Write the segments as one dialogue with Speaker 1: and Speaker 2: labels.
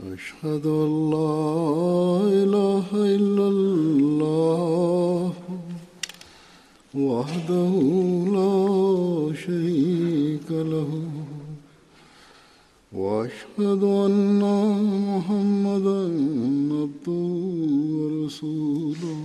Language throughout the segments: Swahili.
Speaker 1: أشهد أن لا إله إلا الله وحده لا شريك له وأشهد أن محمدا عبده ورسوله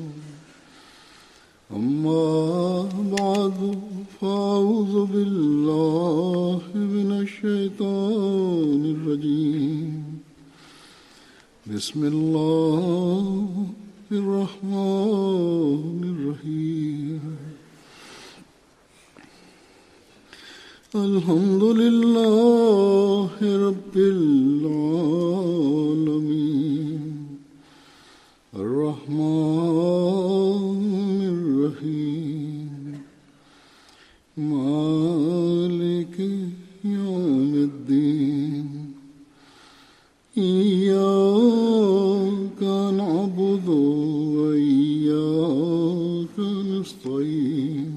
Speaker 1: أما بعد فأعوذ بالله من الشيطان الرجيم بسم الله الرحمن الرحيم الحمد لله رب العالمين الرحمن الرحيم مالك يوم الدين إياك نعبد وإياك نستعين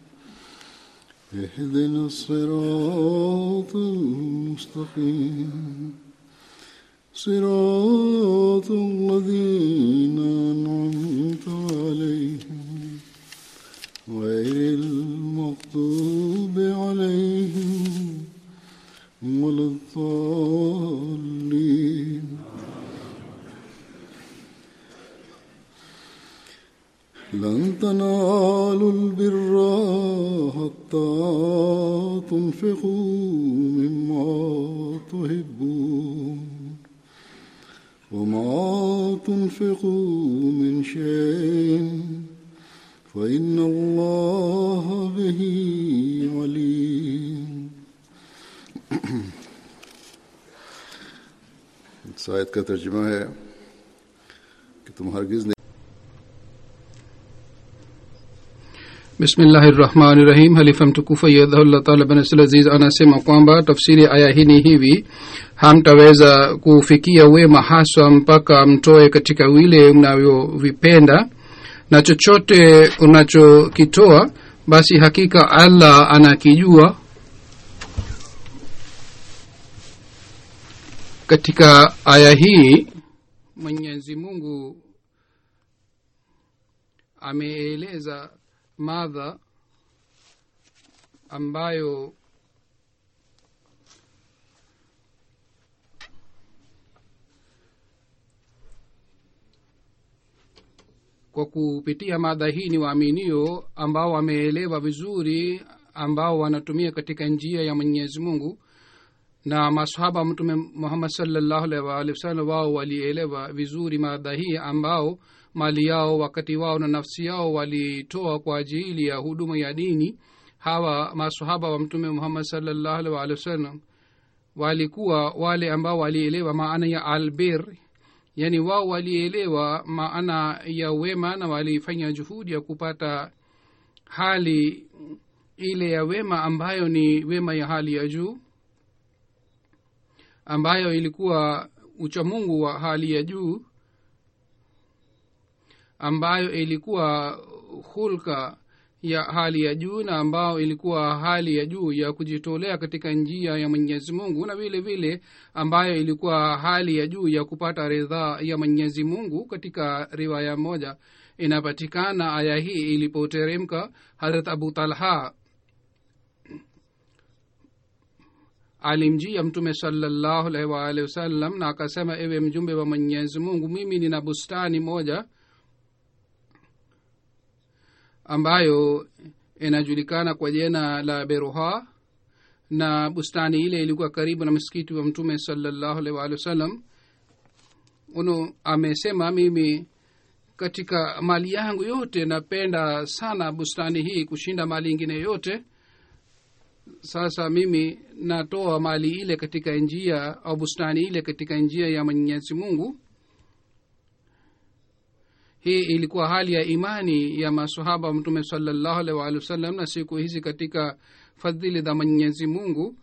Speaker 1: اهدنا الصراط المستقيم صراط الذين أنعمت عليهم غير المغضوب عليهم ولا الضالين لن تنالوا البر حتى تنفقوا مما تحبون وما تنفقوا من شيء فإن الله به عليم शायद का तर्जुमा है कि तुम हरगिज नहीं
Speaker 2: bismillahi rahmani rahim halifa mtukufu ayadhahullah taala bin aziz anasema kwamba tafsiri aya hii ni hivi hamtaweza kufikia wema haswa mpaka mtoe katika wile mnavyovipenda na chochote unachokitoa basi hakika allah anakijua katika aya hii mwenyezi mungu ameeleza madha ambayo kwa kupitia madha hii ni waaminio ambao wameelewa vizuri ambao wanatumia katika njia ya mwenyezi mungu na masahaba mtume muhammad salllahu alaihi waalihi wasallam wao walielewa vizuri madha hii ambao mali yao wakati wao na nafsi yao walitoa kwa ajili ya huduma ya dini hawa masahaba wa mtume muhammad salllahu alaihi waalihi wasallam walikuwa wale ambao walielewa maana ya albir yaani wao walielewa maana ya wema na walifanya juhudi ya kupata hali ile ya wema ambayo ni wema ya hali ya juu ambayo ilikuwa uchamungu wa hali ya juu ambayo ilikuwa hulka ya hali ya juu na ambayo ilikuwa hali ya juu ya kujitolea katika njia ya mwenyezi mungu na vile vile ambayo ilikuwa hali ya juu ya kupata ridhaa ya mwenyezi mungu katika riwaya moja inapatikana aya hii ilipoteremka harat abu talha alimjia mtume salallahu alaihi waalihi wasallam na akasema ewe mjumbe wa mwenyezi mungu mimi nina bustani moja ambayo inajulikana kwa jina la beruha na bustani ile ilikuwa karibu na msikiti wa mtume salallahu alaihi waalihi wasallam uno amesema mimi katika mali yangu yote napenda sana bustani hii kushinda mali ingine yote sasa mimi natoa mali ile katika njia au bustani ile katika njia ya mwenyezi mungu hii ilikuwa hali ya imani ya masahaba wa mtume salallahu alaihi waalihi wasallam na siku hizi katika fadhili za mwenyezi mungu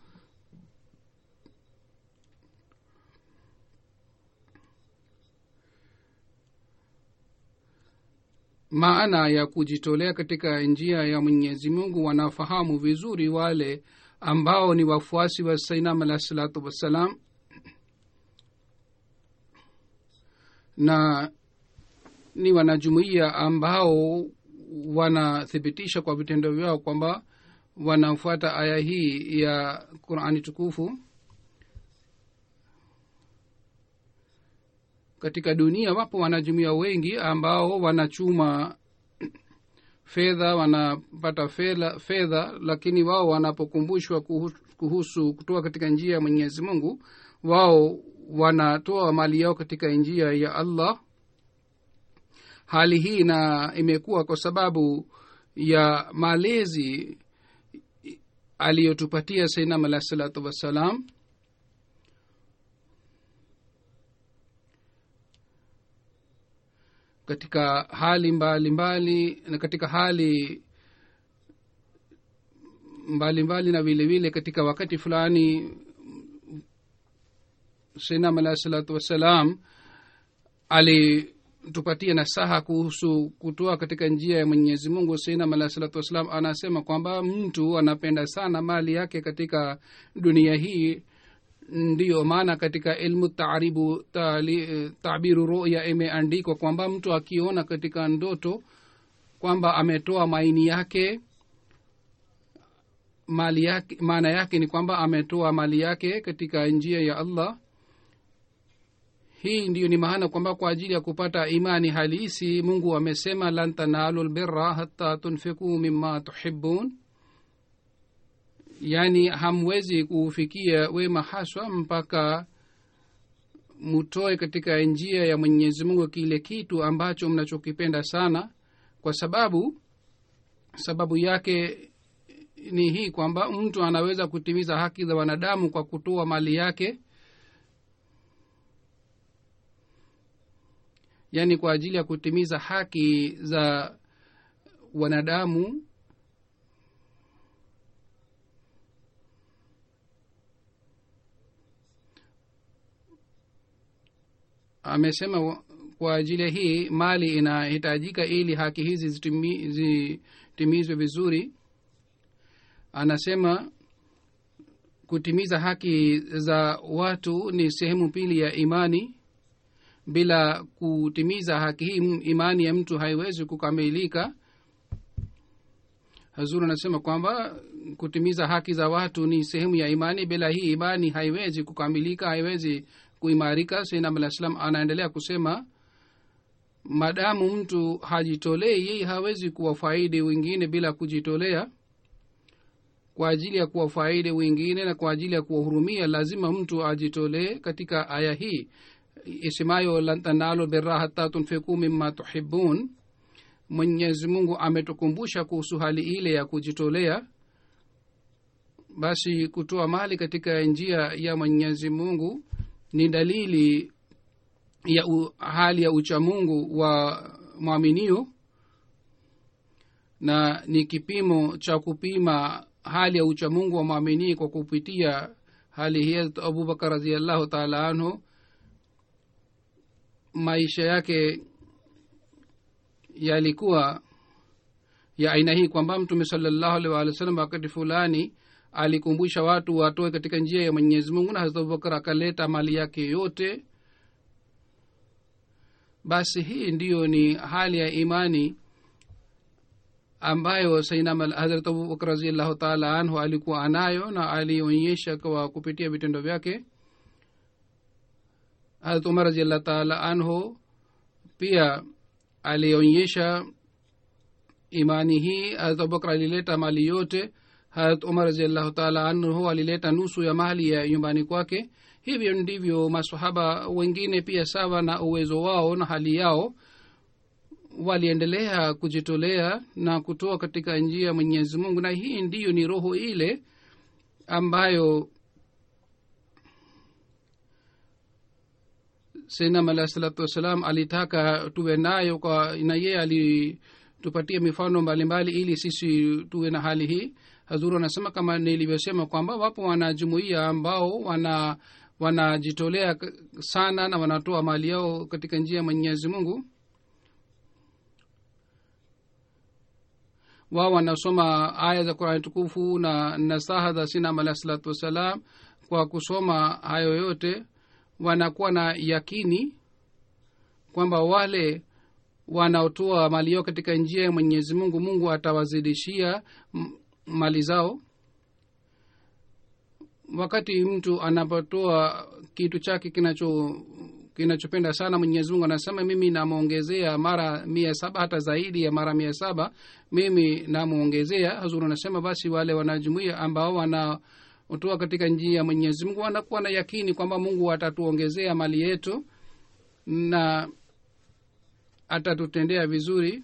Speaker 2: maana ya kujitolea katika njia ya mwenyezi mungu wanafahamu vizuri wale ambao ni wafuasi wa sainam alahi salatu wassalam na ni wanajumuiya ambao wanathibitisha kwa vitendo vyao kwamba wanafuata aya hii ya qurani tukufu katika dunia wapo wanajumuia wengi ambao wanachuma fedha wanapata fedha fedha lakini wao wanapokumbushwa kuhusu, kuhusu kutoka katika njia ya mwenyezi mungu wao wanatoa mali yao katika njia ya allah hali hii na imekuwa kwa sababu ya malezi aliyotupatia sainam alah salatu wassalam katika hali mbalimbali mbali, na katika hali mbalimbali mbali na vile vile katika wakati fulani sainam alah salatu wassalam alitupatia nasaha kuhusu kutoa katika njia ya mwenyezi mungu sainam alah salatu wassalam anasema kwamba mtu anapenda sana mali yake katika dunia hii ndiyo maana katika ilmu taaribu tali, tabiru ruya imeandikwa kwamba mtu akiona katika ndoto kwamba ametoa maini yake mali yake maana yake ni kwamba ametoa mali yake katika njia ya allah hii ndiyo ni maana kwamba kwa ajili ya kupata imani halisi mungu amesema lan tanalu lbirra hata tunfiku mima tuhibun yaani hamwezi kuufikia wema haswa mpaka mutoe katika njia ya mwenyezi mungu kile kitu ambacho mnachokipenda sana kwa sababu sababu yake ni hii kwamba mtu anaweza kutimiza haki za wanadamu kwa kutoa mali yake yaani kwa ajili ya kutimiza haki za wanadamu amesema kwa ajili hii mali inahitajika ili haki hizi zitimi, zitimizwe vizuri anasema kutimiza haki za watu ni sehemu pili ya imani bila kutimiza haki hii imani ya mtu haiwezi kukamilika hazuru anasema kwamba kutimiza haki za watu ni sehemu ya imani bila hii imani haiwezi kukamilika haiwezi kuimarika sainam alah salam anaendelea kusema madamu mtu hajitolei yeye hawezi kuwafaidi wengine bila kujitolea kwa ajili ya kuwafaidi wengine na kwa ajili ya kuwahurumia lazima mtu ajitolee katika aya hii isemayo lan tanalu birra hata tunfiku mima tuhibun mwenyezi mungu ametukumbusha kuhusu hali ile ya kujitolea basi kutoa mali katika njia ya mwenyezi mungu ni dalili ya u, hali ya uchamungu wa mwaminio na ni kipimo cha kupima hali ya uchamungu wa mwaminii kwa kupitia hali hii abubakar raziallahu taala anhu maisha yake yalikuwa ya aina hii kwamba mtume salallahu alih walih wa sallam wakati fulani alikumbusha watu watoe katika njia ya mwenyezi mungu na hazrat abubakar akaleta mali yake yote basi hii ndiyo ni hali ya imani ambayo sainam hazrat abubakar raziallahu taala anhu alikuwa anayo na alionyesha kwa kupitia vitendo vyake hazrat umar raziallahu taala anhu pia alionyesha imani hii hazrat abubakar alileta mali yote harat umar raziallahu taala anhu alileta nusu ya mali ya nyumbani kwake hivyo ndivyo masahaba wengine pia sawa na uwezo wao na hali yao waliendelea kujitolea na kutoa katika njia ya mwenyezi mungu na hii ndiyo ni roho ile ambayo sainam alahi salatu wassalam alitaka tuwe nayo kwa na yeye alitupatia mifano mbalimbali ili sisi tuwe na hali hii hazuru anasema kama nilivyosema kwamba wapo wanajumuia ambao wana wanajitolea sana na wanatoa mali yao katika njia ya mwenyezi mungu wao wanasoma aya za qurani tukufu na nasaha za sinam alahi salatu wassalam kwa kusoma hayo yote wanakuwa na yakini kwamba wale wanaotoa mali yao katika njia ya mwenyezi mungu mungu atawazidishia m- mali zao wakati mtu anapotoa kitu chake kinacho kinachopenda sana mwenyezi mungu anasema mimi namwongezea mara mia saba hata zaidi ya mara mia saba mimi namwongezea hazuru anasema basi wale wanajumuia ambao wanaotoa katika njia ya mwenyezi mungu wanakuwa na yakini kwamba mungu atatuongezea mali yetu na atatutendea vizuri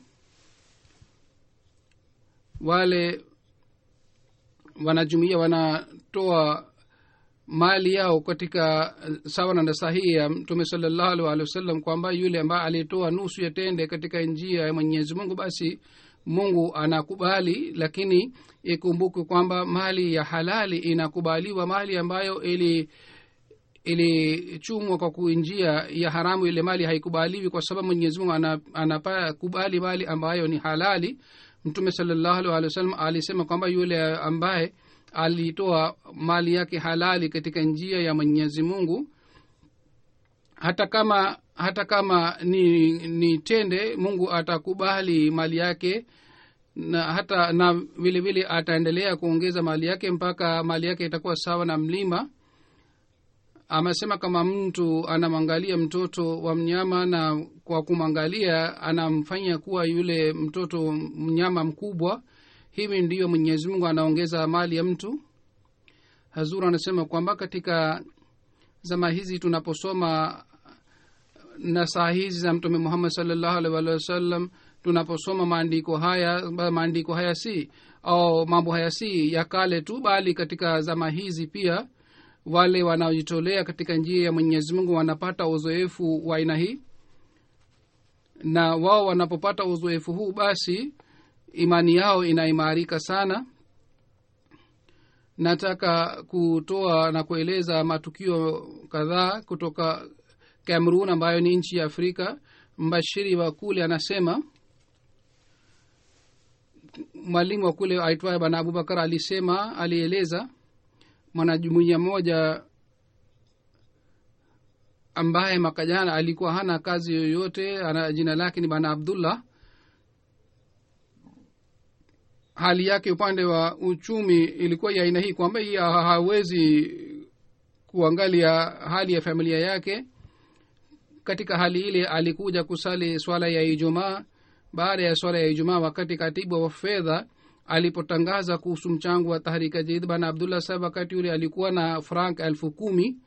Speaker 2: wale wanajumuia wanatoa mali yao katika sawa na sahihi ya mtume salallahu alih walih wasallam kwamba yule ambaye alitoa nusu ya tende katika njia ya mwenyezi mungu basi mungu anakubali lakini ikumbukwe kwamba mali ya halali inakubaliwa mali ambayo ili ilichumwa kwa kuinjia ya haramu ile mali haikubaliwi kwa sababu mwenyezi mungu anakubali mali ambayo ni halali mtume salallahu alih walih wasallam alisema kwamba yule ambaye alitoa mali yake halali katika njia ya mwenyezi mungu hata kama hata kama ni ni tende mungu atakubali mali yake na hata na vile vile ataendelea kuongeza mali yake mpaka mali yake itakuwa sawa na mlima amesema kama mtu anamwangalia mtoto wa mnyama na kwa kumwangalia anamfanya kuwa yule mtoto mnyama mkubwa hivi ndiyo mwenyezi mungu anaongeza mali ya mtu hazur anasema kwamba katika zama hizi tunaposoma na saa hizi za mtume muhammad salllahu alih walih wasallam tunaposoma maandiko haya maandiko haya si au mambo haya si ya kale tu bali katika zama hizi pia wale wanaojitolea katika njia ya mwenyezi mungu wanapata uzoefu wa aina hii na wao wanapopata uzoefu huu basi imani yao inaimarika sana nataka kutoa na kueleza matukio kadhaa kutoka cameroon ambayo ni nchi ya afrika mbashiri wa kule anasema mwalimu wa kule aitwaye bana abubakar alisema alieleza mwanajumuiya mmoja ambaye mwaka jana alikuwa hana kazi yoyote ana jina lake ni bana abdullah hali yake upande wa uchumi ilikuwa ya aina hii kwamba hii hawezi kuangalia hali ya familia yake katika hali ile alikuja kusali swala ya ijumaa baada ya swala ya ijumaa wakati katibu wa fedha alipotangaza kuhusu mchango wa tahrika jadid bana abdullah sahab wakati ule alikuwa na frank elfu kumi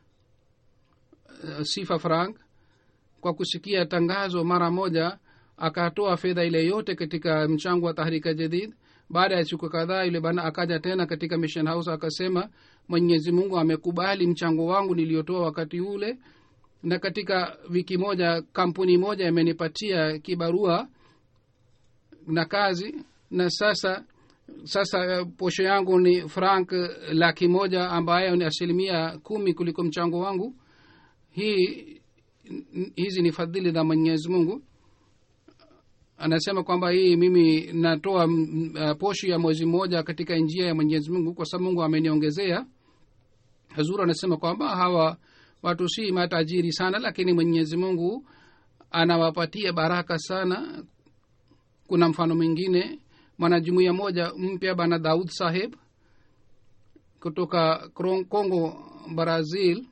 Speaker 2: uh, sifa frank kwa kusikia tangazo mara moja akatoa fedha ile yote katika mchango wa tahrika jadid baada ya siku kadhaa yule bana akaja tena katika mission house akasema mwenyezi mungu amekubali mchango wangu niliyotoa wakati ule na katika wiki moja kampuni moja imenipatia kibarua na kazi na sasa sasa posho yangu ni frank laki moja ambayo ni asilimia kumi kuliko mchango wangu hii hizi ni fadhili za mwenyezi mungu anasema kwamba hii mimi natoa uh, posho ya mwezi mmoja katika njia ya mwenyezi mungu kwa sababu mungu ameniongezea hazuru anasema kwamba hawa watu si matajiri sana lakini mwenyezi mungu anawapatia baraka sana kuna mfano mwingine mwanajumuia moja mpya bana daud saheb kutoka congo brazil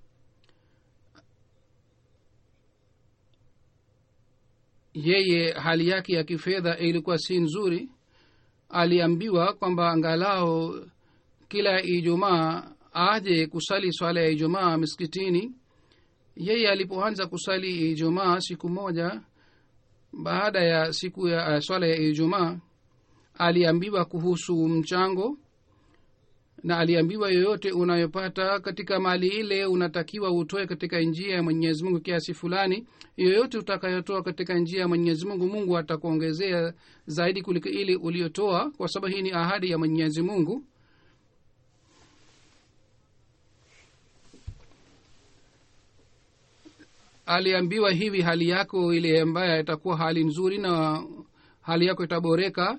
Speaker 2: yeye hali yake ya kifedha ilikuwa si nzuri aliambiwa kwamba angalau kila ijumaa aje kusali swala ya ijumaa miskitini yeye alipoanza kusali ijumaa siku moja baada ya siku ya uh, swala ya ijumaa aliambiwa kuhusu mchango na aliambiwa yoyote unayopata katika mali ile unatakiwa utoe katika njia ya mwenyezi mungu kiasi fulani yoyote utakayotoa katika njia ya mwenyezi mungu mungu atakuongezea zaidi kuliko ile uliotoa kwa sababu hii ni ahadi ya mwenyezi mungu aliambiwa hivi hali yako ile ambayo itakuwa hali nzuri na hali yako itaboreka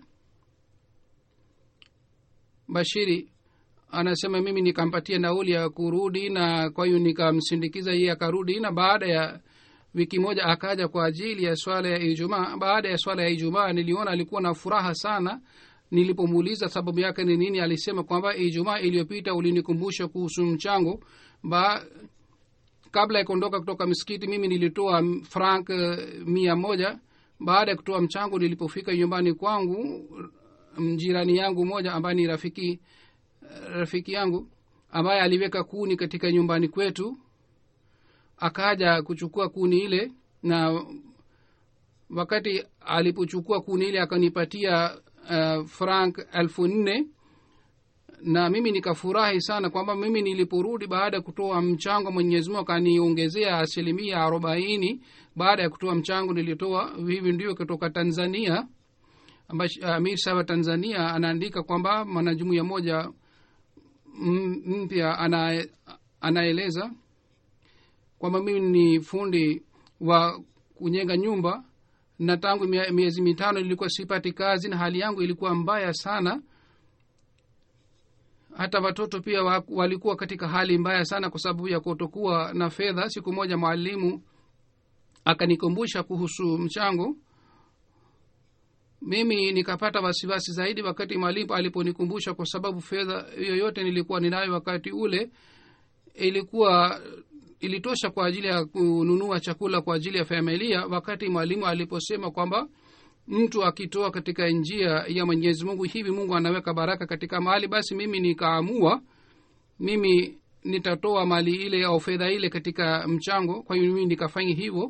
Speaker 2: bashiri anasema mimi nikampatia nauli ya kurudi na kwa hiyo nikamsindikiza yeye akarudi na baada ya wiki moja akaja kwa ajili ya swala ya ijumaa baada ya swala ya ijumaa niliona alikuwa na furaha sana nilipomuuliza sababu yake ni nini alisema kwamba ijumaa iliyopita ulinikumbusha kuhusu mchango ba kabla ya kuondoka kutoka misikiti mimi nilitoa frank uh, mia moja baada ya kutoa mchango nilipofika nyumbani kwangu jirani yangu moja ambaye ni rafiki rafiki yangu ambaye aliweka kuni katika nyumbani kwetu akaja kuchukua kuni ile na wakati alipochukua kuni ile akanipatia uh, frank elfu nne na mimi nikafurahi sana kwamba mimi niliporudi baada ya kutoa mchango mwenyezi mungu akaniongezea asilimia arobaini baada ya kutoa mchango nilitoa hivi ndio kutoka tanzania amir saba tanzania anaandika kwamba mwanajumuia moja mpya ana, anaeleza kwamba mimi ni fundi wa kujenga nyumba na tangu miezi mitano ilikuwa sipati kazi na hali yangu ilikuwa mbaya sana hata watoto pia walikuwa katika hali mbaya sana kwa sababu ya kutokuwa na fedha siku moja mwalimu akanikumbusha kuhusu mchango mimi nikapata wasiwasi zaidi wakati mwalimu aliponikumbusha kwa sababu fedha yoyote nilikuwa ninayo wakati ule ilikuwa ilitosha kwa ajili ya kununua chakula kwa ajili ya familia wakati mwalimu aliposema kwamba mtu akitoa katika njia ya mwenyezi mungu hivi mungu anaweka baraka katika mali basi mimi nikaamua mimi nitatoa mali ile au fedha ile katika mchango kwa hiyo mimi nikafanya hivyo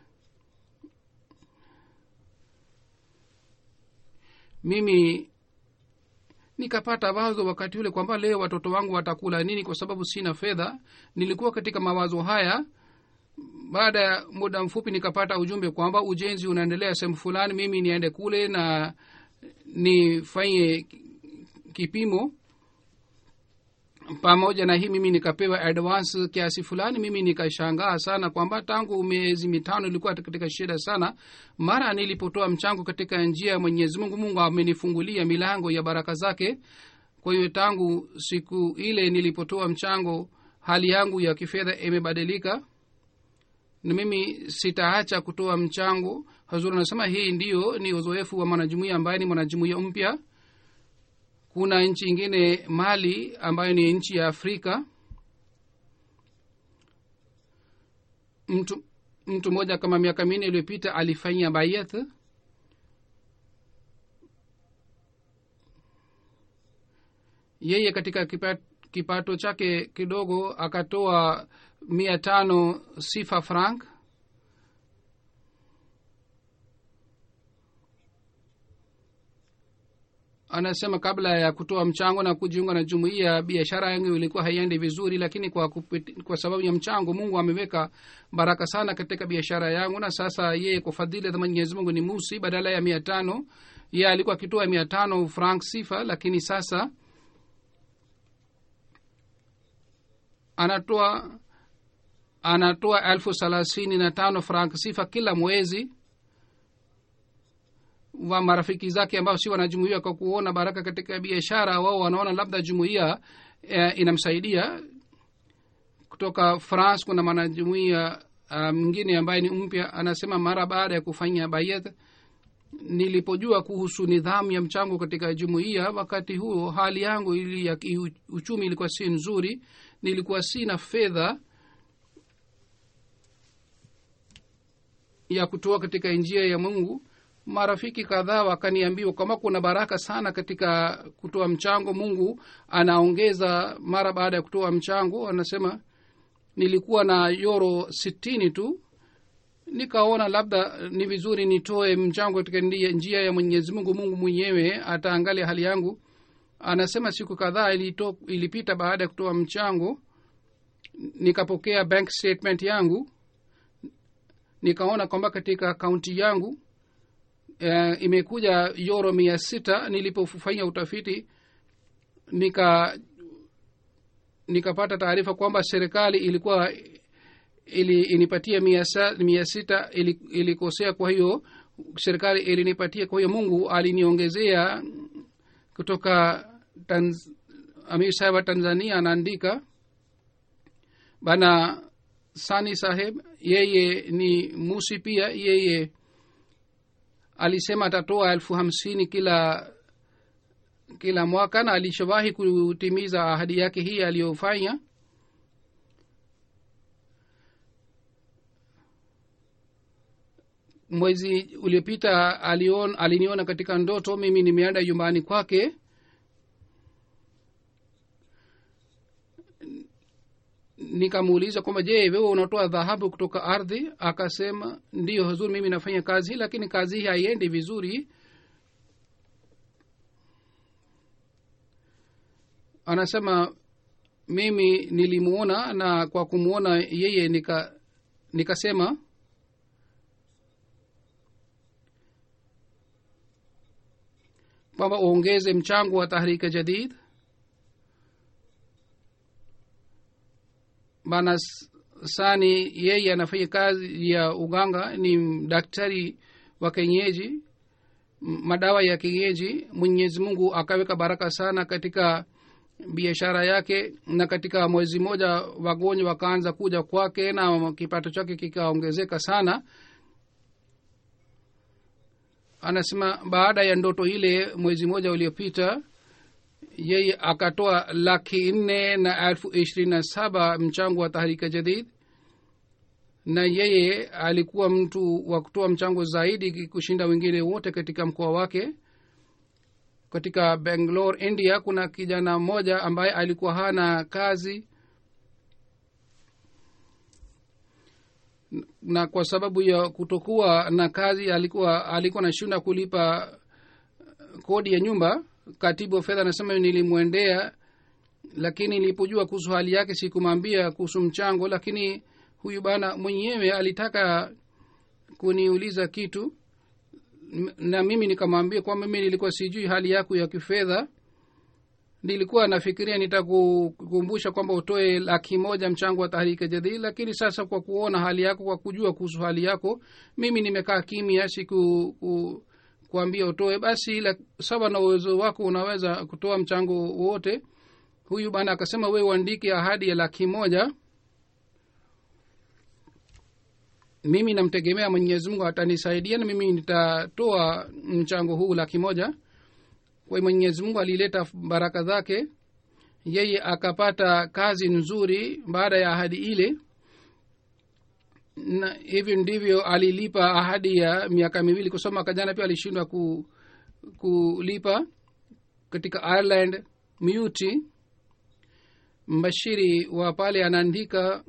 Speaker 2: mimi nikapata wazo wakati ule kwamba leo watoto wangu watakula nini kwa sababu sina fedha nilikuwa katika mawazo haya baada ya muda mfupi nikapata ujumbe kwamba ujenzi unaendelea sehemu fulani mimi niende kule na nifanye kipimo pamoja na hii mimi nikapewa advance kiasi fulani mimi nikashangaa sana kwamba tangu miezi mitano ilikuwa katika shida sana mara nilipotoa mchango katika njia ya mwenyezi mungu mungu amenifungulia milango ya baraka zake kwa hiyo tangu siku ile nilipotoa mchango hali yangu ya kifedha imebadilika na mimi sitaacha kutoa mchango hazuri anasema hii ndiyo ni uzoefu wa mwanajumuia ambaye ni mwanajumuia mpya kuna nchi ingine mali ambayo ni nchi ya afrika mtu mtu mmoja kama miaka minne iliyopita alifanyia bayeth yeye katika kipato, kipato chake kidogo akatoa mia tano sifa frank anasema kabla ya kutoa mchango na kujiunga na jumuiya biashara yangu ilikuwa haiendi vizuri lakini kwa, kupit, kwa sababu ya mchango mungu ameweka baraka sana katika biashara yangu na sasa yeye kwa fadhili za mwenyezi mungu ni musi badala ya mia tano ye alikuwa akitoa mia tano frank sifa lakini sasa anatoa anatoa elfu thelathini na tano frank sifa kila mwezi wa marafiki zake ambao si wanajumuia kwa kuona baraka katika biashara wao wanaona labda jumuia e, inamsaidia kutoka france kuna mwanajumuia mwingine um, ambaye ni mpya anasema mara baada ya kufanya bayet nilipojua kuhusu nidhamu ya mchango katika jumuiya wakati huo hali yangu ili ya uchumi ilikuwa si nzuri nilikuwa sina fedha ya kutoa katika njia ya mungu marafiki kadhaa wakaniambiwa kwamba kuna baraka sana katika kutoa mchango mungu anaongeza mara baada ya kutoa mchango anasema nilikuwa na yoro sitini tu nikaona labda ni vizuri nitoe mchango katika njia ya mwenyezi mungu mungu mwenyewe ataangalia hali yangu anasema siku kadhaa ilipita baada ya kutoa mchango nikapokea bank statement yangu nikaona kwamba katika akaunti yangu uh, imekuja yoro mia sita nilipofanya utafiti nika nikapata taarifa kwamba serikali ilikuwa ili inipatia mia, sa, mia sita ili, ilikosea kwa hiyo serikali ilinipatia kwa hiyo mungu aliniongezea kutoka tanz, amir sahib wa tanzania anaandika bana sani saheb yeye ni musi pia yeye alisema atatoa elfu hamsini kila kila mwaka na alishawahi kutimiza ahadi yake hii aliyofanya mwezi uliopita alion, aliniona katika ndoto mimi nimeenda nyumbani kwake nikamuuliza kwamba je wewe unatoa dhahabu kutoka ardhi akasema ndiyo huzuri mimi nafanya kazi hii lakini kazi hii haiendi vizuri anasema mimi nilimuona na kwa kumwona yeye nika nikasema kwamba uongeze mchango wa tahrika jadid bana sani yeye anafanya kazi ya uganga ni daktari wa kenyeji madawa ya kienyeji mwenyezi mungu akaweka baraka sana katika biashara yake na katika mwezi mmoja wagonjwa wakaanza kuja kwake na kipato chake kikaongezeka sana anasema baada ya ndoto ile mwezi mmoja uliopita yeye akatoa laki nne na elfu ishirini na saba mchango wa tahrika jadid na yeye alikuwa mtu wa kutoa mchango zaidi kushinda wengine wote katika mkoa wake katika bangalore india kuna kijana mmoja ambaye alikuwa hana kazi na kwa sababu ya kutokuwa na kazi alikuwa alikuwa nashinda kulipa kodi ya nyumba katibu wa fedha anasema nilimwendea lakini nilipojua kuhusu hali yake sikumwambia kuhusu mchango lakini huyu bana mwenyewe alitaka kuniuliza kitu na mimi nikamwambia kwamba mimi nilikuwa sijui hali yako ya kifedha nilikuwa nafikiria nitakukumbusha kwamba utoe laki moja mchango wa tahrika jadidi lakini sasa kwa kuona hali yako kwa kujua kuhusu hali yako mimi nimekaa kimya siku ku, kuambia utoe basi la, sawa na uwezo wako unaweza kutoa mchango wote huyu bana akasema wewe uandike ahadi ya laki moja mimi namtegemea mwenyezi mungu atanisaidia na mimi nitatoa mchango huu laki moja kwa mwenyezi mungu alileta baraka zake yeye akapata kazi nzuri baada ya ahadi ile na hivyo ndivyo alilipa ahadi ya miaka miwili kusoma mwaka jana pia alishindwa ku, kulipa katika ireland muti mbashiri wa pale anaandika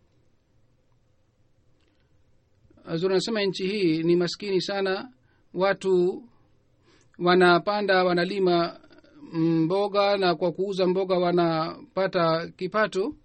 Speaker 2: anasema nchi hii ni maskini sana watu wanapanda wanalima mboga na kwa kuuza mboga wanapata kipato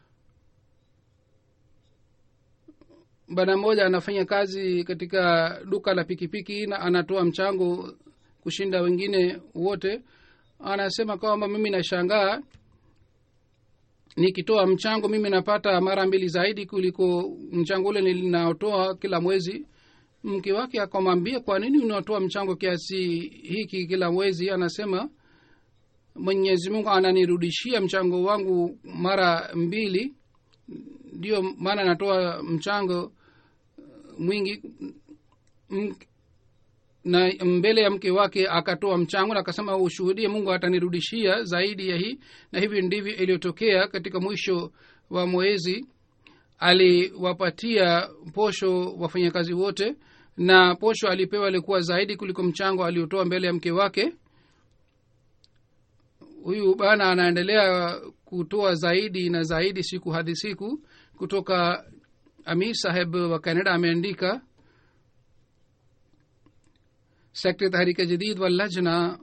Speaker 2: bwana mmoja anafanya kazi katika duka la pikipiki na anatoa mchango kushinda wengine wote anasema kwamba mimi nashangaa nikitoa mchango mimi napata mara mbili zaidi kuliko mchango ule ninaotoa kila mwezi mke wake akamwambia kwa nini unatoa mchango kiasi hiki kila mwezi anasema mwenyezi mungu ananirudishia mchango wangu mara mbili ndio maana natoa mchango mwingi m, na mbele ya mke wake akatoa mchango na akasema ushuhudie mungu atanirudishia zaidi ya hii na hivi ndivyo iliyotokea katika mwisho wa mwezi aliwapatia posho wafanyakazi wote na posho alipewa alikuwa zaidi kuliko mchango aliotoa mbele ya mke wake huyu bana anaendelea kutoa zaidi na zaidi siku hadi siku kutoka amir saheb wa canada ameandika sekta tahrika jadid wa lajna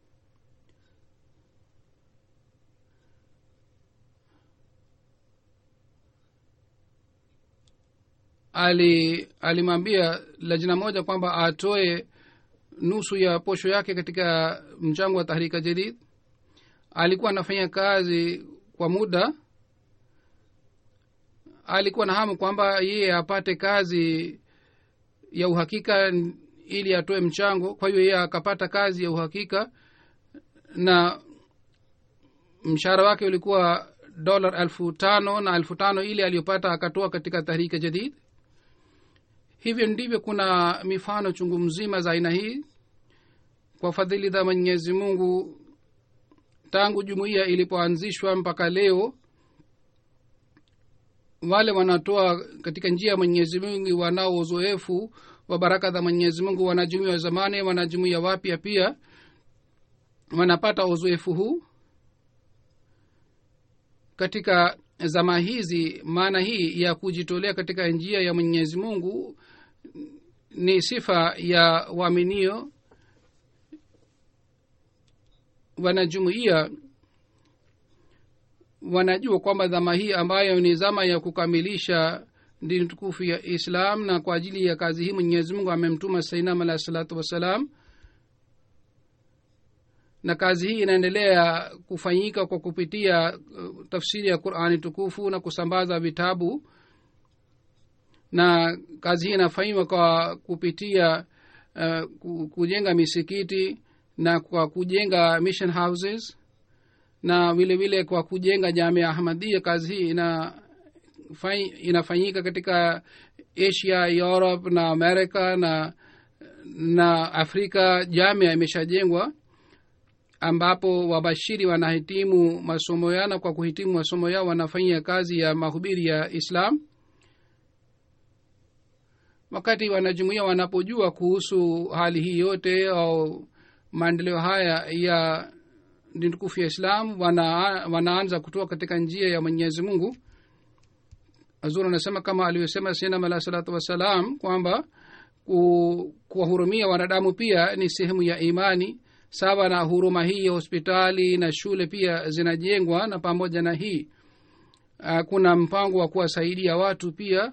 Speaker 2: ali alimwambia lajna moja kwamba atoe nusu ya posho yake katika mchango wa tahrika jadid alikuwa anafanya kazi kwa muda alikuwa na hamu kwamba yeye apate kazi ya uhakika ili atoe mchango kwa hiyo yeye akapata kazi ya uhakika na mshahara wake ulikuwa dola elfu tano na elfu tano ile aliyopata akatoa katika tahrika jadid hivyo ndivyo kuna mifano chungu mzima za aina hii kwa fadhili za mwenyezi mungu tangu jumuiya ilipoanzishwa mpaka leo wale wanatoa katika njia ya mwenyezi mungu wanao uzoefu wa baraka za mwenyezi mungu wanajumuia wa zamani wanajumuia wapya pia wanapata uzoefu huu katika zama hizi maana hii ya kujitolea katika njia ya mwenyezi mungu ni sifa ya waaminio wanajumuia wanajua kwamba dhama hii ambayo ni zama ya kukamilisha dini tukufu ya islam na kwa ajili ya kazi hii mwenyezi mungu amemtuma sainam alahi salatu wassalam na kazi hii inaendelea kufanyika kwa kupitia uh, tafsiri ya qurani tukufu na kusambaza vitabu na kazi hii inafanywa kwa kupitia uh, kujenga misikiti na kwa kujenga mission houses na vile vile kwa kujenga jamia ahmadia kazi hii ina inafanyika katika asia europe na america na na afrika jamia imeshajengwa ambapo wabashiri wanahitimu masomo yao na kwa kuhitimu masomo yao wanafanyia kazi ya mahubiri ya islam wakati wanajumuia wanapojua kuhusu hali hii yote au maendeleo haya ya dini tukufu ya islam wana, wanaanza kutoka katika njia ya mwenyezi mungu azur anasema kama alivyosema sinam alah salatu wassalam kwamba kuwahurumia wanadamu pia ni sehemu ya imani sawa na huruma hii ya hospitali na shule pia zinajengwa na pamoja na hii kuna mpango wa kuwasaidia watu pia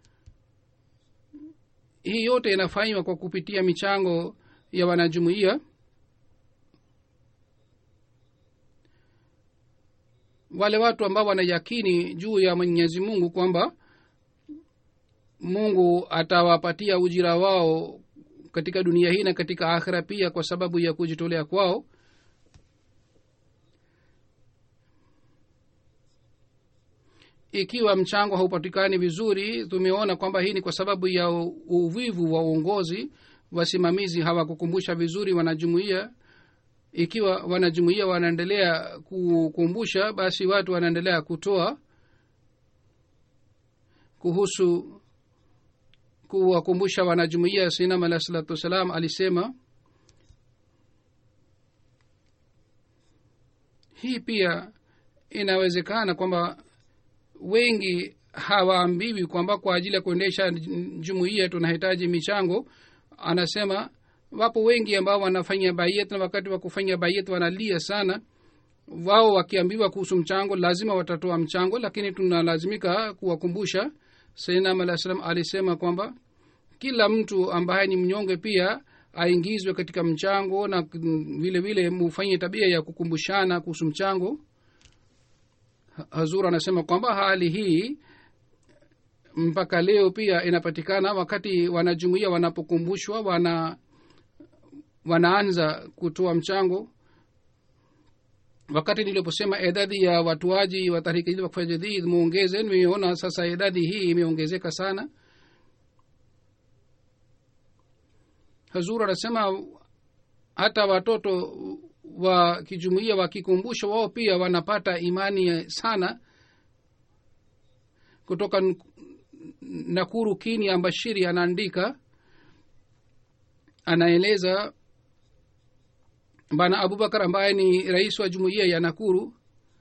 Speaker 2: hii yote inafanywa kwa kupitia michango ya wanajumuia wale watu ambao wanayakini juu ya mwenyezi mungu kwamba mungu atawapatia ujira wao katika dunia hii na katika akhira pia kwa sababu ya kujitolea kwao ikiwa mchango haupatikani vizuri tumeona kwamba hii ni kwa sababu ya uvivu wa uongozi wasimamizi hawakukumbusha vizuri wanajumuia ikiwa wanajumuia wanaendelea kukumbusha basi watu wanaendelea kutoa kuhusu kuwakumbusha wanajumuia sinam alah salatu wassalam alisema hii pia inawezekana kwamba wengi hawaambiwi kwamba kwa ajili ya kuendesha jumuiya tunahitaji michango anasema wapo wengi ambao wanafanya bayet na wakati wa kufanya bayet wanalia sana wao wakiambiwa kuhusu mchango lazima watatoa mchango lakini tunalazimika kuwakumbusha sainam alah salam alisema kwamba kila mtu ambaye ni mnyonge pia aingizwe katika mchango na vile vile mufanye tabia ya kukumbushana kuhusu mchango hazur anasema kwamba hali hii mpaka leo pia inapatikana wakati wanajumuia wanapokumbushwa wana wanaanza kutoa mchango wakati niliposema idadi ya watuaji wa tahriki jadid wakfa jadid muongeze nimeona sasa idadi hii imeongezeka sana hazur anasema hata watoto wa kijumuia wakikumbusha wao pia wanapata imani sana kutoka nakuru kini ambashiri anaandika anaeleza bana abubakar ambaye ni rais wa jumuiya ya nakuru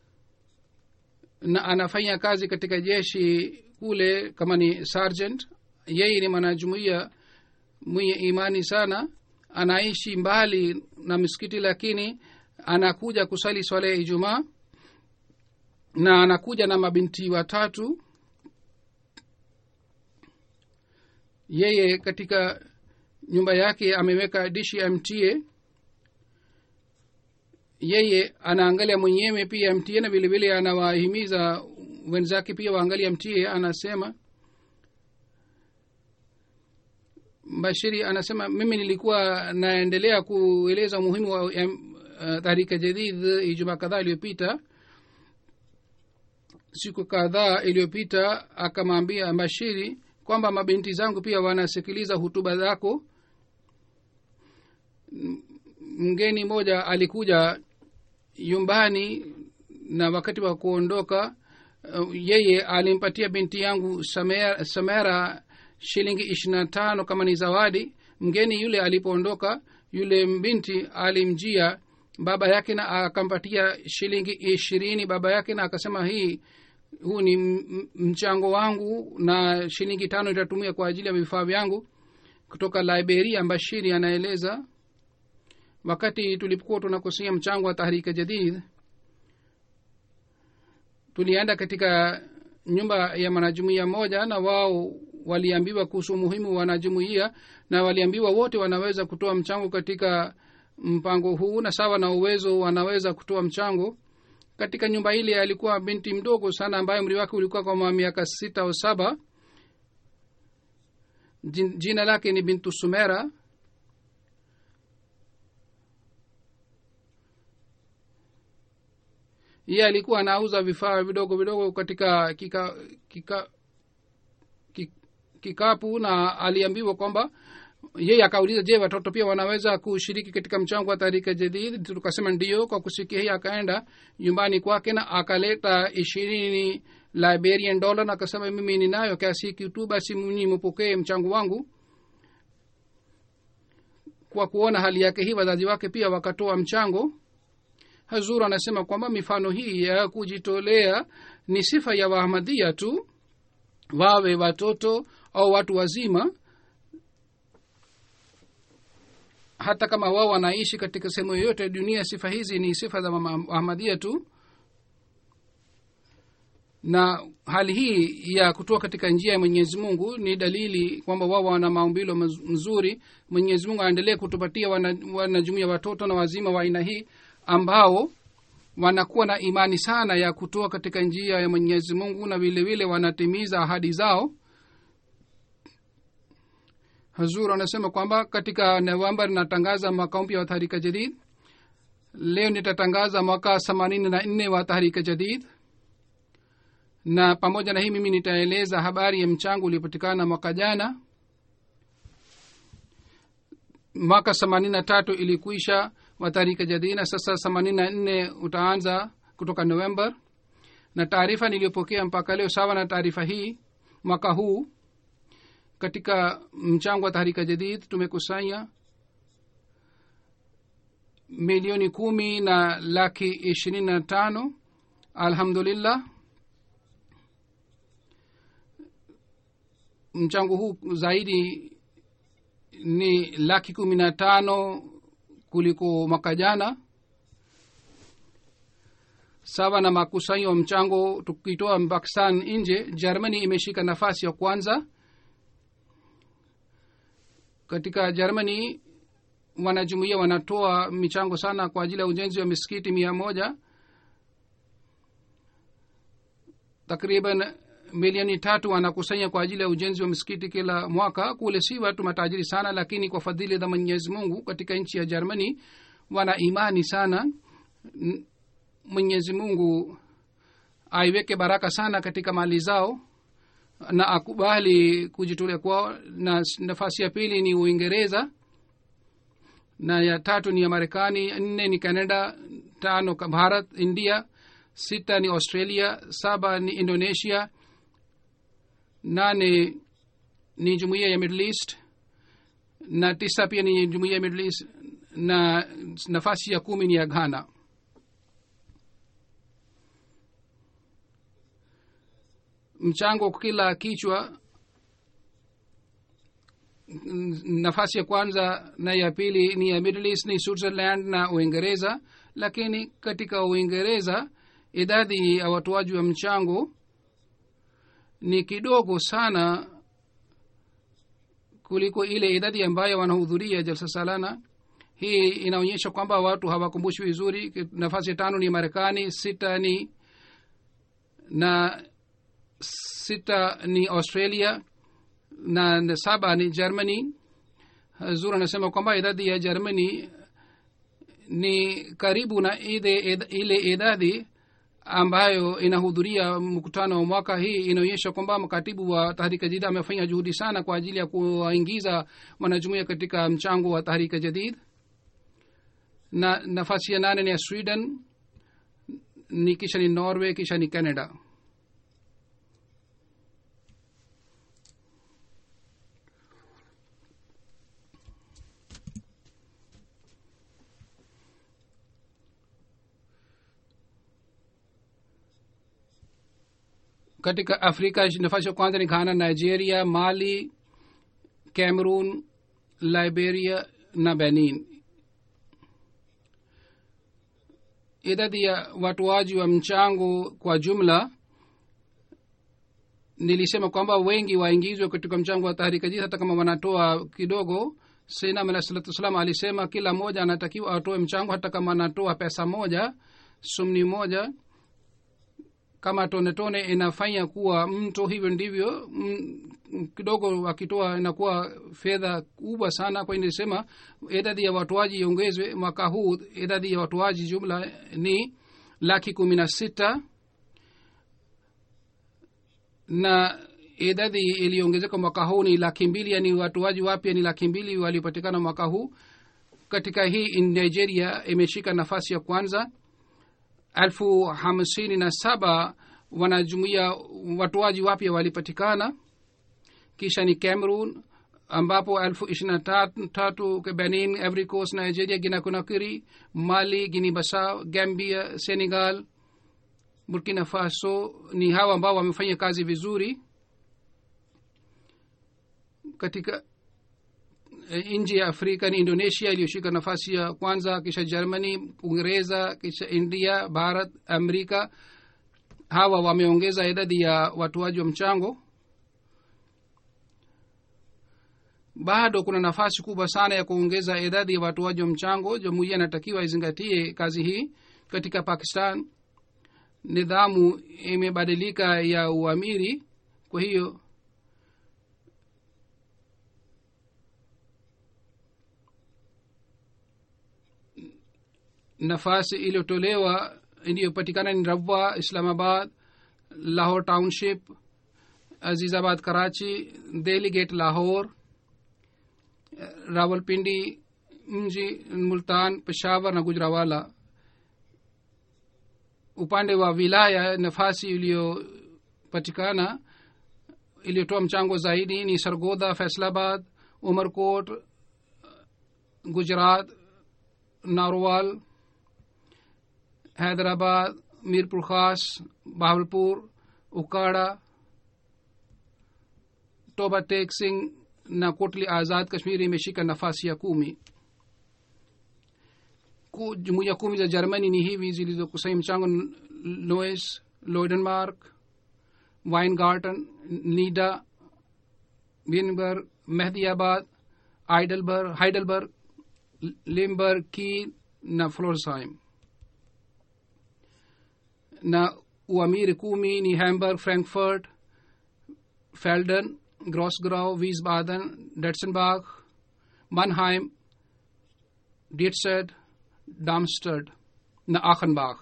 Speaker 2: na anafanya kazi katika jeshi kule kama ni sergeant yeye ni mwanajumuiya mwenye imani sana anaishi mbali na misikiti lakini anakuja kusali swala ya ijumaa na anakuja na mabinti watatu yeye katika nyumba yake ameweka dishi ya mtie yeye anaangalia mwenyewe pia mtie na vile vile anawahimiza wenzake pia waangalia mtie anasema bashiri anasema mimi nilikuwa naendelea kueleza umuhimu wa uh, tahrika jadid ijumaa kadhaa iliyopita siku kadhaa iliyopita akamwambia bashiri kwamba mabinti zangu pia wanasikiliza hutuba zako M- mgeni mmoja alikuja nyumbani na wakati wa kuondoka uh, yeye alimpatia binti yangu samera, samera shilingi ishiri na tano kama ni zawadi mgeni yule alipoondoka yule binti alimjia baba yake na akampatia shilingi ishirini baba yake na akasema hii huu ni m- m- mchango wangu na shilingi tano itatumia kwa ajili ya vifaa vyangu kutoka liberia bashiri anaeleza wakati tulipokuwa tunakusanya mchango wa tahrika jadid tulienda katika nyumba ya mwanajumuia moja na wao waliambiwa kuhusu umuhimu wa wanajumuia na waliambiwa wote wanaweza kutoa mchango katika mpango huu na sawa na uwezo wanaweza kutoa mchango katika nyumba ile alikuwa binti mdogo sana ambaye umri wake ulikuwa kama miaka sita au saba Jin- jina lake ni bintu sumera yeye alikuwa anauza vifaa vidogo vidogo katika kika, kika, ki- kikapu na aliambiwa kwamba yeye akauliza je watoto pia wanaweza kushiriki katika mchango wa tarika jadid tukasema ndio kwa kusikia hii akaenda nyumbani kwake na akaleta ishirini liberian dollar na akasema mimi ninayo kiasi hiki tu basi mnyi mpokee mchango wangu kwa kuona hali yake hii wazazi wake pia wakatoa mchango hazur anasema kwamba mifano hii ya kujitolea ni sifa ya wahamadia tu wawe watoto au watu wazima hata kama wao wanaishi katika sehemu yoyote ya dunia sifa hizi ni sifa za ahmadia tu na hali hii ya kutoka katika njia ya mwenyezi mungu ni dalili kwamba wao wana maumbilo maz- mzuri mwenyezi mungu aendelee kutupatia wanajumuia wana watoto na wazima wa aina hii ambao wanakuwa na imani sana ya kutoa katika njia ya mwenyezi mungu na vile vile wanatimiza ahadi zao hazur anasema kwamba katika novemba natangaza mwaka mpya wa tahrika jadid leo nitatangaza mwaka themanini na nne wa tahrika jadid na pamoja na hii mimi nitaeleza habari ya mchango uliopatikana mwaka jana mwaka themanini na tatu ilikuisha wa tarika jadina sasa themanini na nne utaanza kutoka november na taarifa niliyopokea mpaka leo sawa na taarifa hii mwaka huu katika mchango wa tahrika jadid tumekusanya milioni kumi na laki ishirini na tano alhamdulillah mchango huu zaidi ni laki kumi na tano kuliko mwaka jana sawa na makusanyo wa mchango tukitoa pakistan nje germany imeshika nafasi ya kwanza katika germany wanajumuia wanatoa michango sana kwa ajili ya ujenzi wa misikiti mia moja takriban milioni tatu wanakusanya kwa ajili ya ujenzi wa misikiti kila mwaka kule si watu matajiri sana lakini kwa fadhili za mwenyezi mungu katika nchi ya germany wana imani sana mwenyezi mungu aiweke baraka sana katika mali zao na akubali kujitolea kwao na nafasi ya pili ni uingereza na ya tatu ni ya marekani nne ni canada tano bharat india sita ni australia saba ni indonesia nane ni jumuiya ya middle east na tisa pia ni jumuiya ya middle east na nafasi ya kumi ni ya ghana mchango kila kichwa nafasi ya kwanza na ya pili ni ya middle east ni switzerland na uingereza lakini katika uingereza idadi ya watoaji wa mchango ni kidogo sana kuliko ile idadi ambayo wanahudhuria jalsa salana hii inaonyesha kwamba watu hawakumbushi vizuri nafasi ya tano ni marekani sita ni na sita ni australia na saba ni germany zur anasema kwamba idadi ya germany ni karibu na ile, ile idadi ambayo inahudhuria mkutano wa mwaka hii inaonyesha kwamba mkatibu wa tahrika jadid amefanya juhudi sana kwa ajili ya kuwaingiza wanajumuia katika mchango wa tahrika jadid na nafasi ya nane ni ya sweden ni kisha ni norway kisha ni canada katika afrika nafasi ya kwanza ni ghana nigeria mali cameroon liberia na benin idadi ya watoaji wa mchango kwa jumla nilisema kwamba wengi waingizwe katika mchango wa tahrika jis hata kama wanatoa kidogo sinam alah salatu wassalam alisema kila mmoja anatakiwa atoe mchango hata kama anatoa pesa moja sumni moja kama tone tone inafanya kuwa mto hivyo ndivyo m, kidogo akitoa inakuwa fedha kubwa sana kwa nilisema idadi ya watoaji iongezwe mwaka huu idadi ya watoaji jumla ni laki kumi na sita na idadi iliyoongezeka mwaka huu ni laki mbili yani watoaji wapya ni laki mbili waliopatikana mwaka huu katika hii nigeria imeshika nafasi ya kwanza elfu hamsini na saba wanajumuia watoaji wapya walipatikana kisha ni cameroon ambapo elfu ishiri na tatu benin every coast nigeria gina conakry mali guini basau gambia senegal burkina faso ni hawa ambao wamefanya kazi vizuri katika nchi ya afrika ni indonesia iliyoshika nafasi ya kwanza kisha germany uingereza kisha india bharat amerika hawa wameongeza idadi ya watoaji wa mchango bado kuna nafasi kubwa sana ya kuongeza idadi ya watoaji wa mchango jumuiya inatakiwa izingatie kazi hii katika pakistan nidhamu imebadilika ya uamiri kwa hiyo nafasi iliyotolewa iliyopatikana ni rabwa islamabad lahore township azizabad karachi delhi gate lahore rawalpindi mji multan peshawar na gujrawala upande wa wilaya nafasi iliyopatikana iliyotoa mchango zaidi ni sargodha faisalabad umarkot gujarat narwal Hyderabad मीरपुर खास बहावलपुर उकाड़ा toba tek singh na kotli azad kashmiri imeshika nafasi ya kumi jumuiya kumi za germany ni hivi zilizokusanya mchango loes loidenmark weingarten nida winberg mehdiabad heidelberg heidelberg limburg kiel na florsheim na uamiri kumi ni hamburg frankfurt felden grosgrau wiesbaden detzenbach mannheim dietzed darmstadt na achenbach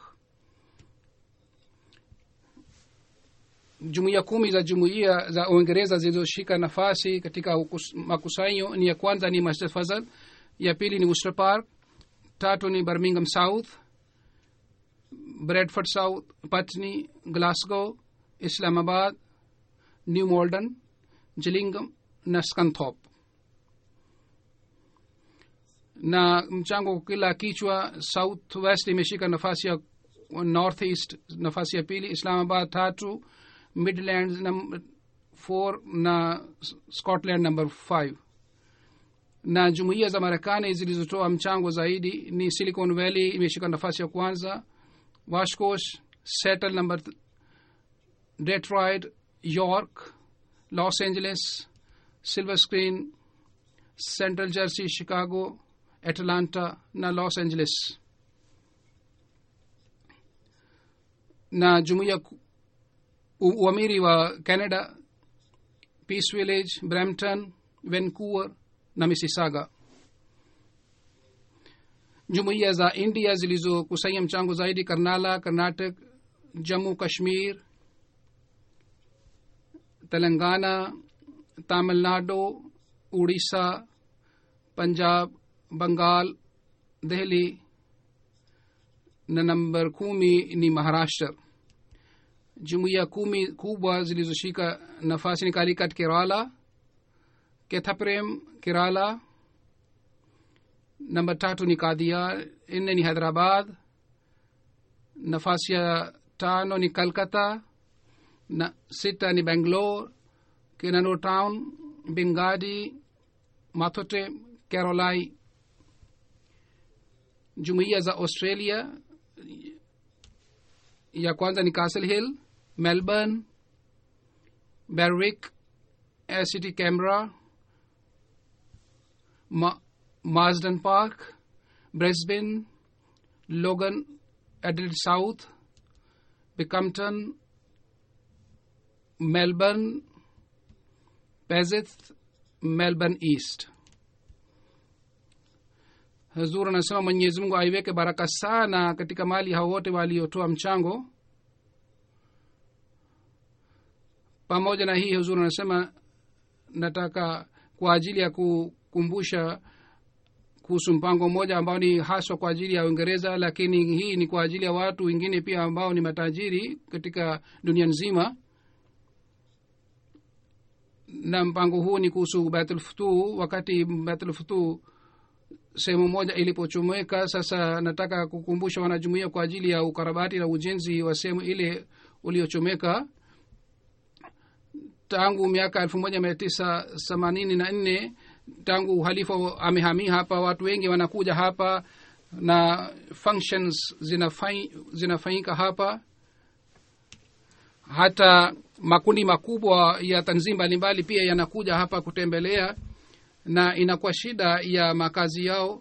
Speaker 2: jumuiya kumi za jumuiya za uingereza zilizoshika nafasi katika makusanyo ni ya kwanza ni masjid fazal ya pili ni worcester park tatu ni birmingham south bradford south patni glasgow islamabad new malden gillingham na scunthorpe na mchango kila kichwa south west imeshika nafasi ya north east nafasi ya pili islamabad tatu midlands num four na scotland number five na jumuiya za marekani zilizotoa mchango zaidi ni silicon valley imeshika nafasi ya kwanza washcosh settle number detroit york los angeles silver screen central jersey chicago atlanta na los angeles na jumuiya uamiri wa canada peace village brampton vancouver na mississauga jumuiya za india zilizokusanya mchango zaidi karnala karnatic jammu kashmir telangana tamil nadu Orissa पंजाब Bengal dehli na namba kumi ni maharashtra jumuiya kumi kubwa zilizoshika nafasi ni kalikat kerala kethaprem kerala namba tatu ni kadia nne ni hyderabad nafasi ya tano ni kalkata na sita ni bangalore kinano town bingadi mathote carolai jumuiya za australia ya kwanza ni castle hill melbourne berwick city canberra Ma- marsden park brisbane logan adelaide south becampton melbourne Pezith, melbourne east hazur anasema mwenyezi mungu aiweke baraka sana katika mali hao wote waliotoa mchango pamoja na hii huzur anasema nataka kwa ajili ya kukumbusha kuhusu mpango mmoja ambao ni haswa kwa ajili ya uingereza lakini hii ni kwa ajili ya watu wengine pia ambao ni matajiri katika dunia nzima na mpango huu ni kuhusu batulfutu wakati batulfutu sehemu moja ilipochomeka sasa nataka kukumbusha wanajumuia kwa ajili ya ukarabati na ujenzi wa sehemu ile uliochomeka tangu miaka elfu moja mia tisa themanini na nne tangu uhalifa amehamia hapa watu wengi wanakuja hapa na functions zinafai, zinafanyika hapa hata makundi makubwa ya tanzim mbalimbali pia yanakuja hapa kutembelea na inakuwa shida ya makazi yao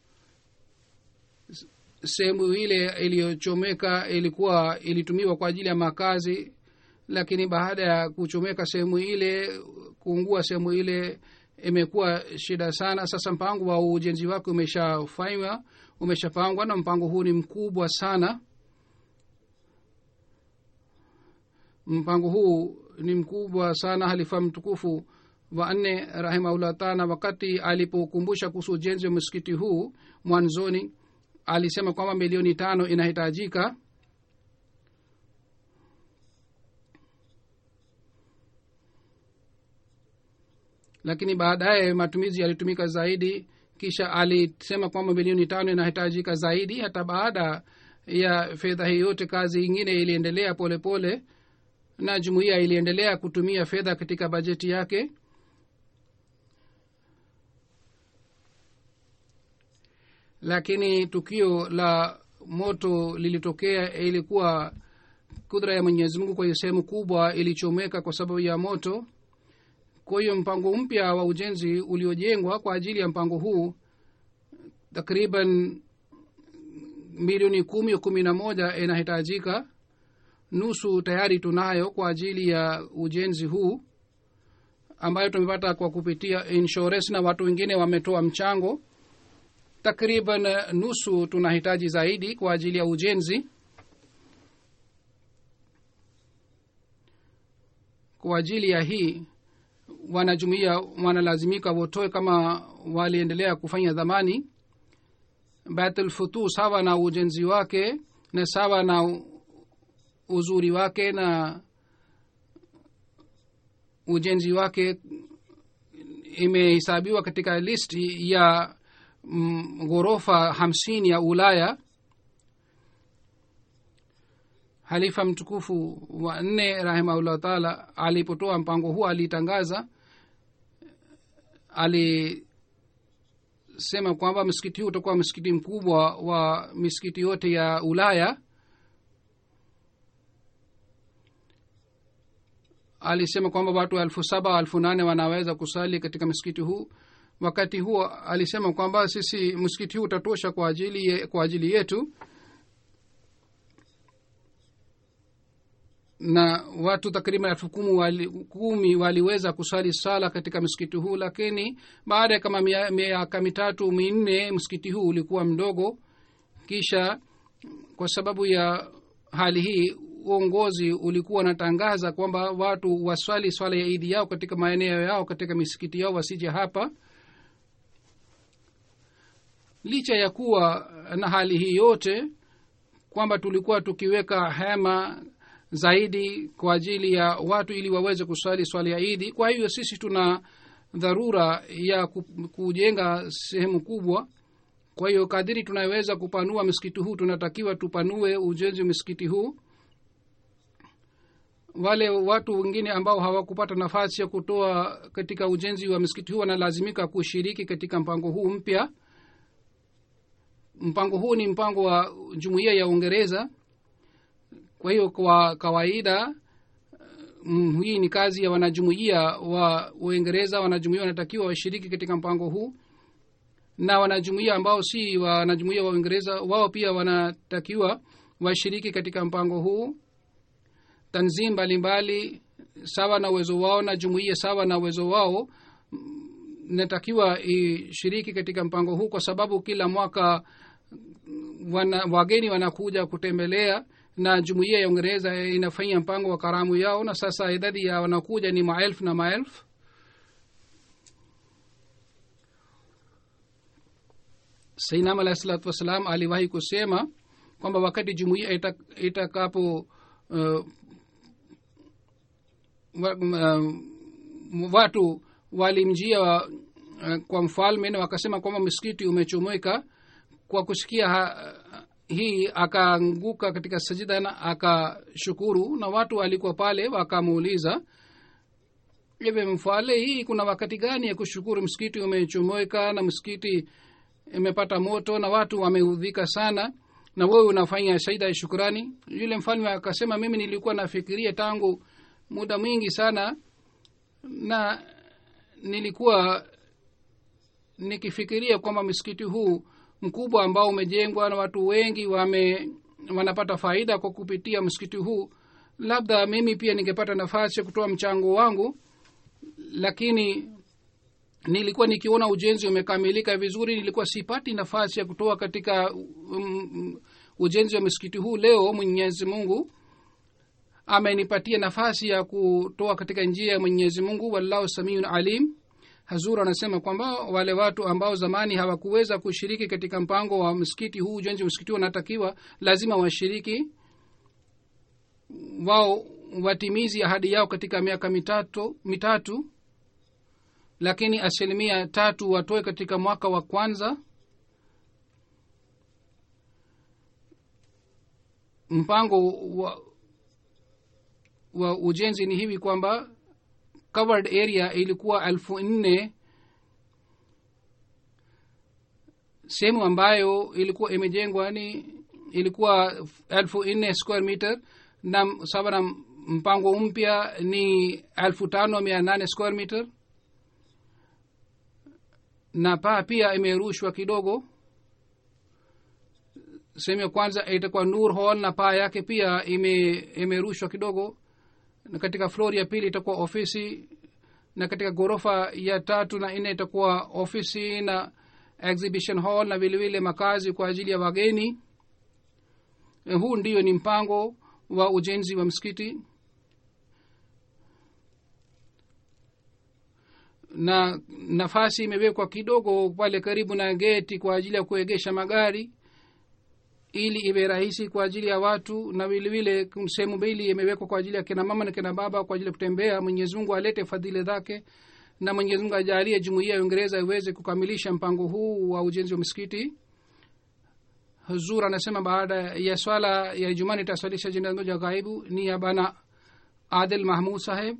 Speaker 2: sehemu ile iliyochomeka ilikuwa ilitumiwa kwa ajili ya makazi lakini baada ya kuchomeka sehemu ile kuungua sehemu ile imekuwa shida sana sasa mpango wa ujenzi wake umeshafanywa umeshapangwa na mpango huu ni mkubwa sana mpango huu ni mkubwa sana halifa mtukufu wa nne rahimahullah taala wakati alipokumbusha kuhusu ujenzi wa msikiti huu mwanzoni alisema kwamba milioni tano inahitajika lakini baadaye matumizi yalitumika zaidi kisha alisema kwamba milioni tano inahitajika zaidi hata baada ya fedha hii yote kazi ingine iliendelea polepole pole, na jumuiya iliendelea kutumia fedha katika bajeti yake lakini tukio la moto lilitokea ilikuwa kudra ya mwenyezi mungu kwa hiyo sehemu kubwa ilichomeka kwa sababu ya moto kwa hiyo mpango mpya wa ujenzi uliojengwa kwa ajili ya mpango huu takriban milioni kumi kumi na moja inahitajika nusu tayari tunayo kwa ajili ya ujenzi huu ambayo tumepata kwa kupitia insurance na watu wengine wametoa mchango takriban nusu tunahitaji zaidi kwa ajili ya ujenzi kwa ajili ya hii wanajumuia wanalazimika wotoe kama waliendelea kufanya dhamani batulfutu sawa na ujenzi wake na sawa na uzuri wake na ujenzi wake imehesabiwa katika listi ya mm, ghorofa hamsini ya ulaya halifa mtukufu wa nne rahimahullah taala alipotoa mpango huo alitangaza alisema kwamba msikiti huu utakuwa msikiti mkubwa wa misikiti yote ya ulaya alisema kwamba watu elfu saba elfu nane wanaweza kusali katika msikiti huu wakati huo alisema kwamba sisi msikiti huu utatosha kwa ajili, ye, kwa ajili yetu na watu takriban elfu kumi wali, kumi waliweza kusali sala katika msikiti huu lakini baada ya kama miaka mitatu minne msikiti huu ulikuwa mdogo kisha kwa sababu ya hali hii uongozi ulikuwa unatangaza kwamba watu waswali swala ya idi yao katika maeneo yao katika misikiti yao wasije hapa licha ya kuwa na hali hii yote kwamba tulikuwa tukiweka hema zaidi kwa ajili ya watu ili waweze kuswali swala ya idi kwa hivyo sisi tuna dharura ya ku- kujenga sehemu kubwa kwa hiyo kadiri tunaweza kupanua msikiti huu tunatakiwa tupanue ujenzi wa msikiti huu wale watu wengine ambao hawakupata nafasi ya kutoa katika ujenzi wa msikiti huu wanalazimika kushiriki katika mpango huu mpya mpango huu ni mpango wa jumuiya ya uingereza kwa hiyo kwa kawaida mm, hii ni kazi ya wanajumuiya wa uingereza wanajumuiya wanatakiwa washiriki katika mpango huu na wanajumuiya ambao si wanajumuiya wa uingereza wao pia wanatakiwa washiriki katika mpango huu tanzim mbalimbali sawa na uwezo wao na jumuiya sawa na uwezo wao mm, inatakiwa ishiriki katika mpango huu kwa sababu kila mwaka wana, wageni wanakuja kutembelea na jumuiya ya uingereza inafanya mpango wa karamu yao na sasa idadi ya wanakuja ni maelfu na maelfu sainam alahi salatu wassalam aliwahi kusema kwamba wakati jumuiya ita- itakapo uh, wa, uh, watu walimjia uh, kwa mfalme na wakasema kwamba msikiti umechomeka kwa kusikia ha, hii akaanguka katika sajida na akashukuru na watu walikuwa pale wakamuuliza hivi mfale hii kuna wakati gani ya kushukuru msikiti umechomeka na msikiti imepata moto na watu wameudhika sana na wewe unafanya saida ya shukurani yule mfalme akasema mimi nilikuwa nafikiria tangu muda mwingi sana na nilikuwa nikifikiria kwamba msikiti huu mkubwa ambao umejengwa na watu wengi wame wanapata faida kwa kupitia msikiti huu labda mimi pia ningepata nafasi ya kutoa mchango wangu lakini nilikuwa nikiona ujenzi umekamilika vizuri nilikuwa sipati nafasi ya kutoa katika um, um, ujenzi wa msikiti huu leo mwenyezi mungu amenipatia nafasi ya kutoa katika njia ya mwenyezi mungu wallahu samiun alim hazur anasema kwamba wale watu ambao zamani hawakuweza kushiriki katika mpango wa msikiti huu ujenzi wa msikiti huu wanatakiwa lazima washiriki wao watimizi ahadi yao katika miaka mitatu mitatu lakini asilimia tatu watoe katika mwaka wa kwanza mpango wa, wa ujenzi ni hivi kwamba covered area ilikuwa elfu nne sehemu ambayo ilikuwa imejengwa ni ilikuwa elfu nne square meter na sawa na mpango mpya ni elfu tano mia nane square meter na paa pia imerushwa kidogo sehemu ya kwanza itakuwa nur hall na paa yake pia ime imerushwa kidogo na katika flor ya pili itakuwa ofisi na katika ghorofa ya tatu na nne itakuwa ofisi na exhibition hall na vilevile makazi kwa ajili ya wageni Eh, huu ndio ni mpango wa ujenzi wa msikiti na nafasi imewekwa kidogo pale karibu na geti kwa ajili ya kuegesha magari ili iwe rahisi kwa ajili ya watu na vilevile sehemu mbili imewekwa kwa ajili ya kina mama na kina baba kwa ajili ya kutembea mwenyezi mungu alete fadhili zake na mwenyezi mungu ajalie jumuiya ya uingereza iweze kukamilisha mpango huu wa ujenzi wa msikiti huzur anasema baada ya swala ya ijumaa nitaswalisha jina moja ghaibu ni ya bana adil mahmud saheb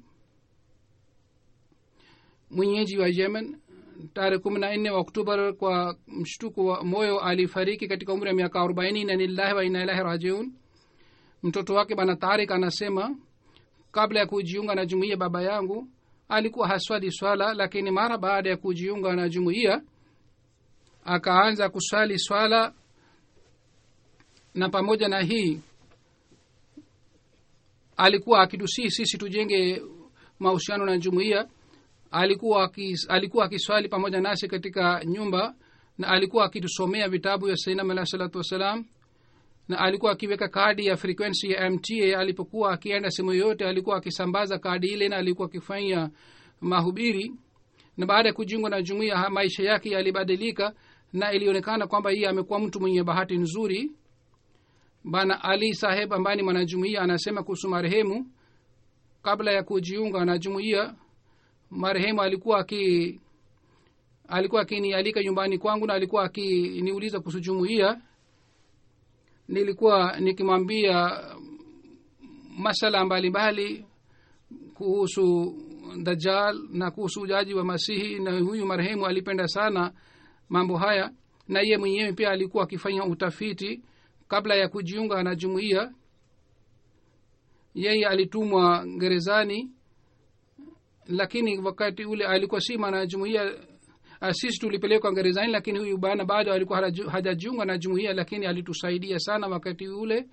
Speaker 2: mwenyeji wa yemen tarehe kumi na nne wa oktobar kwa mshtuko wa moyo alifariki katika umri wa miaka arobaini na lillahi wa ina ilahi rajiun mtoto wake bana tarik anasema kabla ya kujiunga na jumuiya baba yangu alikuwa haswali swala lakini mara baada ya kujiunga na jumuiya akaanza kuswali swala na pamoja na hii alikuwa akitusii sisi tujenge mahusiano na jumuiya alikuwa akis, alikuwa akiswali pamoja nasi katika nyumba na alikuwa akitusomea vitabu ya sainam alahi salatu wassalam na alikuwa akiweka kadi ya frequency ya mta alipokuwa akienda sehemu yoyote alikuwa akisambaza kadi ile na alikuwa akifanya mahubiri na baada ya kujiungwa na jumuiya ha- maisha yake yalibadilika na ilionekana kwamba yeye amekuwa mtu mwenye bahati nzuri bana ali saheb ambaye ni mwanajumuiya anasema kuhusu marehemu kabla ya kujiunga na jumuiya marehemu alikuwa aki alikuwa akinialika nyumbani kwangu na alikuwa akiniuliza kuhusu jumuiya nilikuwa nikimwambia masala mbalimbali kuhusu dajal na kuhusu ujaji wa masihi na huyu marehemu alipenda sana mambo haya na yeye mwenyewe pia alikuwa akifanya utafiti kabla ya kujiunga na jumuiya yeye alitumwa gerezani lakini wakati ule alikuwa si mwana jumuiya uh, sisi tulipelekwa gerezani lakini huyu bana bado alikuwa haju- hajajiunga na jumuiya lakini alitusaidia sana wakati ule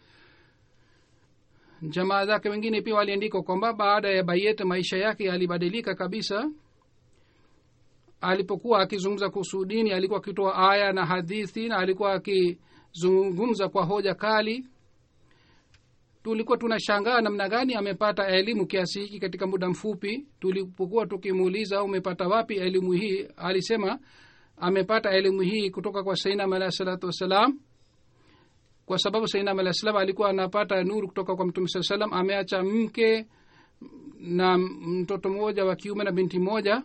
Speaker 2: jamaa zake wengine pia waliandika kwamba baada ya bayet maisha yake yalibadilika kabisa alipokuwa akizungumza kuhusu dini alikuwa akitoa aya na hadithi na alikuwa akizungumza kwa hoja kali tulikuwa tunashangaa namna gani amepata elimu kiasi hiki katika muda mfupi tulipokuwa tukimuuliza umepata wapi elimu hii alisema amepata elimu hii kutoka kwa sainam alahi salatu wassalam kwa sababu sainam alahi salam alikuwa anapata nuru kutoka kwa mtume saa salam ameacha mke na mtoto mmoja wa kiume na binti moja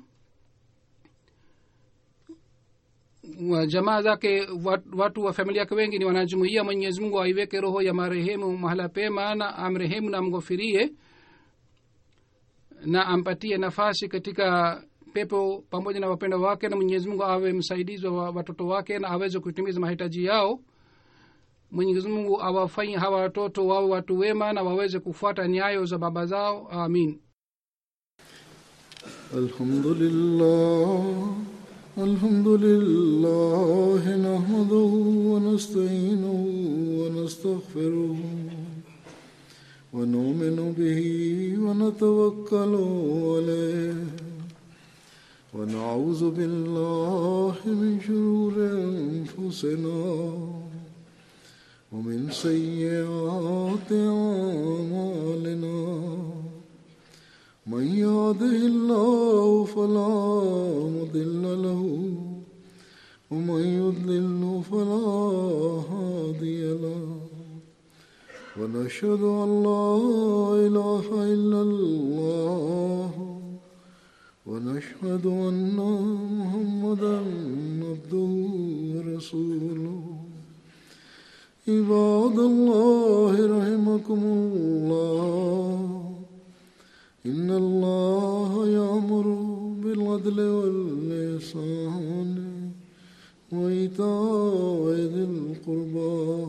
Speaker 2: wa jamaa zake wat- watu wa familia yake wengi ni wanajumuia mwenyezi mungu aiweke roho ya marehemu mahala pema na amrehemu na amghofirie na ampatie nafasi katika pepo pamoja na wapendo wake na mwenyezi mungu awe msaidizi wa watoto wake na aweze kutimiza mahitaji yao mwenyezi mungu awafanye hawa watoto wawe watu wema na waweze kufuata nyayo za baba zao amin
Speaker 1: الحمد لله الحمد لله نحمده ونستعينه ونستغفره ونؤمن به ونتوكل عليه ونعوذ بالله من شرور انفسنا ومن سيئات اعمالنا من يهده الله فلا مضل له ومن يضلل فلا هادي له ونشهد أن لا إله إلا الله ونشهد أن محمدا عبده ورسوله عباد الله رحمكم الله إن الله يأمر بالعدل والإحسان وإيتاء ذي القربى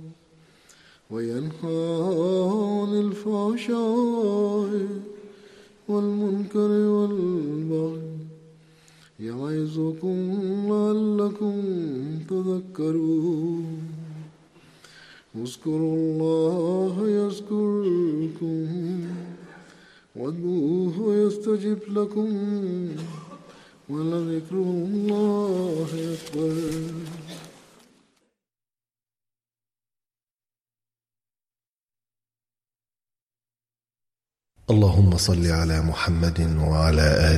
Speaker 1: وينهى عن الفحشاء والمنكر والبغي يعظكم لعلكم تذكرون اذكروا الله يذكركم وادعوه يستجب لكم ولذكر الله أكبر
Speaker 3: اللهم صل على محمد وعلى آله